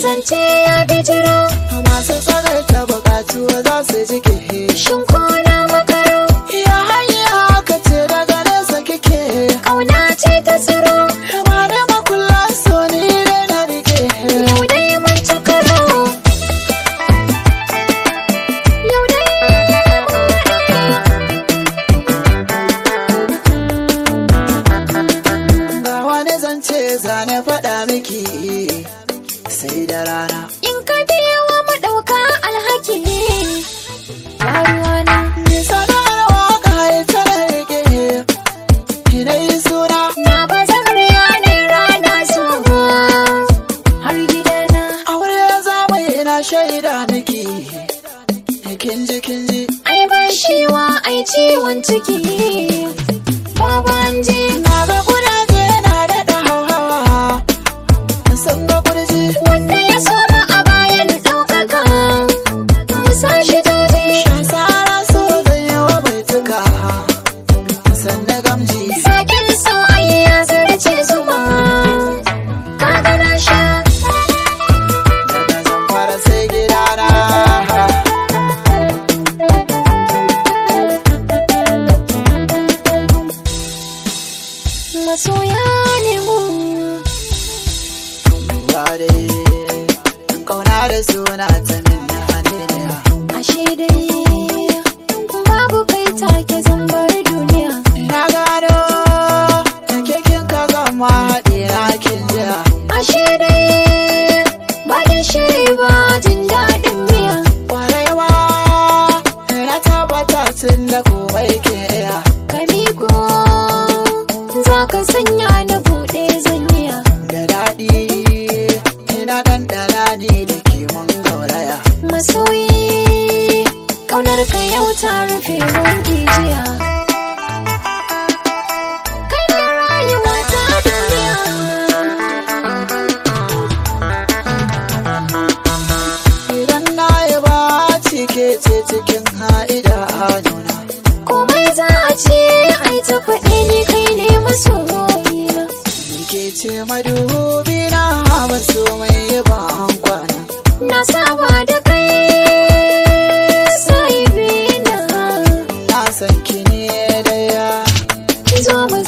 zance ya bijiro masu tsagar ta bukatu za su ji ke shin ko na makaro ya hanya ka ce daga nesa kike kauna ce ta tsiro ma da makulla so ni dai na rike yau dai mun ci karo yau dai ga wani zance zane faɗa miki sai da rana in ka biya wa madauka alhaki yaruwana ni sana'ar waka ita na rike ina yi suna na bazar yanar rana zuwa har gidana aure zamu yi na shaida miki kin ji kin ji ai ban shiwa ai ciwon ciki baban ji na ga kudaje na daɗa hauhawa sun ga kurji wanda ya soma a bayan ɗaukaka musa shi daji Shasara so zai yi wa bai tuka sannan gamji sakin so ai ya zarce zuma kaga na sha daga zamfara sai gidana masoya ne mu ba dai kauna da suna ta min na hannuniya ashe dai babu kai take zambar duniya na gano da kekin ka gama haɗe na kin jiya ashe dai ba da shiri ba jin daɗin miya kwarewa na tabbata tun da komai ke iya ka miko za ka sanya na buɗe zaniya da daɗi ina ɗanɗana ne da ke mun gauraya masoyi ƙaunar ka yau ta rufe mun jiya kai ne rayuwa ta duniya Idan na yi ba cike ce cikin ha'ida a nuna. komai za a ce ai ta faɗi ni kai ne masoyina Ni ke ce madubi na ba so mai yi ba an kwana. na saba da kai sai bina Na san ki ne da ya. zo mu